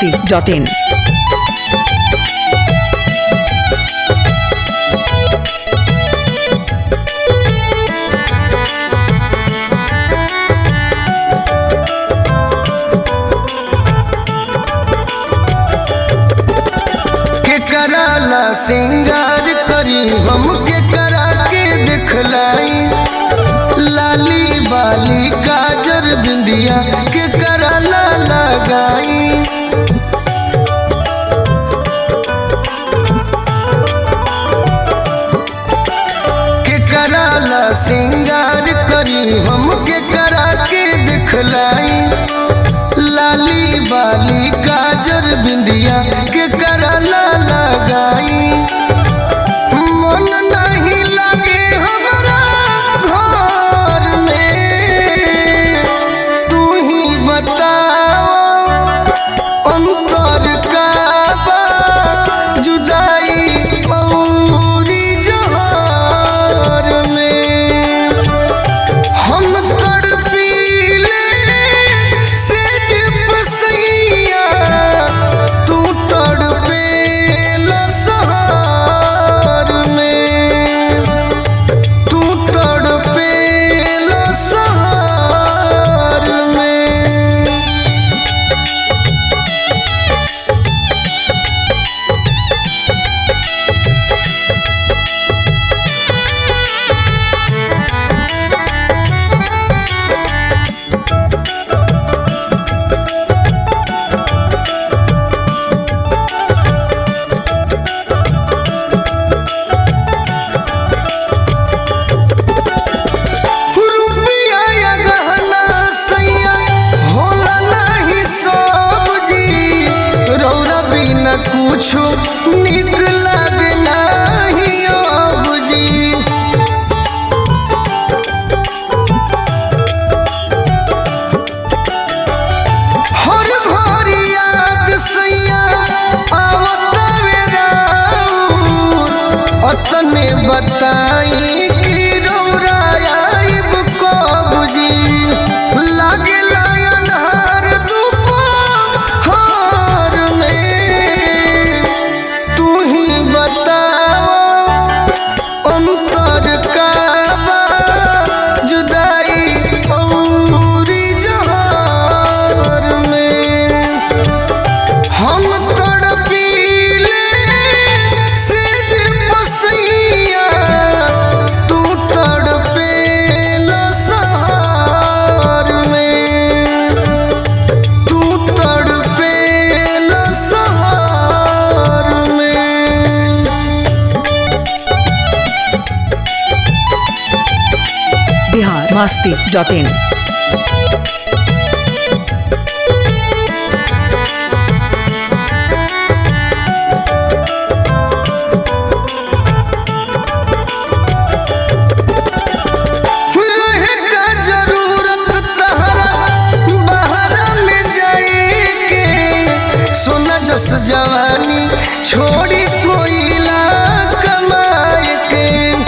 masti.in. के कराला सिंगार करी हम के करा के दिखलाई लाली बाली काजर बिंदिया के कराला लगाई के कराला सिंगार करी हम के करा के दिखलाई लाली बाली काजर बिंदिया के करला लगाई मन नहीं लगे हमरा घर में तू ही बताओ अंतर का बा जुदाई औरी जहर में हम तड़पीले से जिप सैया तू तड़पेला सहार में तू तड़पेला सहार में रुपया या गहना सैया होला नहीं सब्जी रौरा बिना कुछो निक लागे नहीं अब जी हर घड़ी याद सैया आवतावे राउर अतने बताई कि रौरा आइब कब जी लागे अन्हार दुपहर में तू ही बताओ अंतर का बा जुदाई औरी जहर में हम तड़पीले से जे बसैया तू तड़पेला सहार में तू तड़पेला सहार में Bihar masti.in. रहे का जरूरत तहरा बहरा में जाए के सोना जस जवानी छोड़ी कोयला कमाए के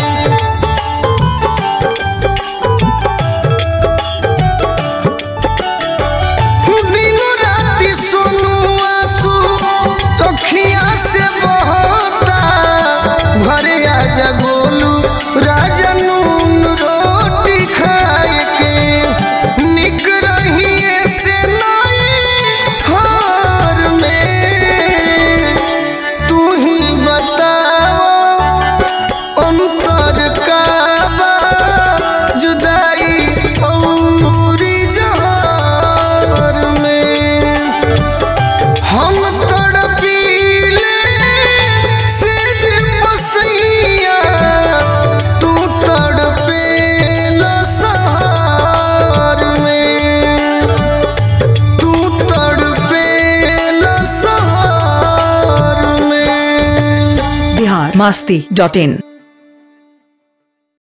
दिनों राति सुनू आंसू तोखिया से बहता घरे आजा गोलू राजा नून रोटी खाए के निक रहिए से नहीं हार में तू ही बताओ अंतर का बा जुदाई औरी जहर में हम तड़पीले से जे बसैया तू तड़पेला सहार में तू तड़पेला सहार में Bihar masti.in.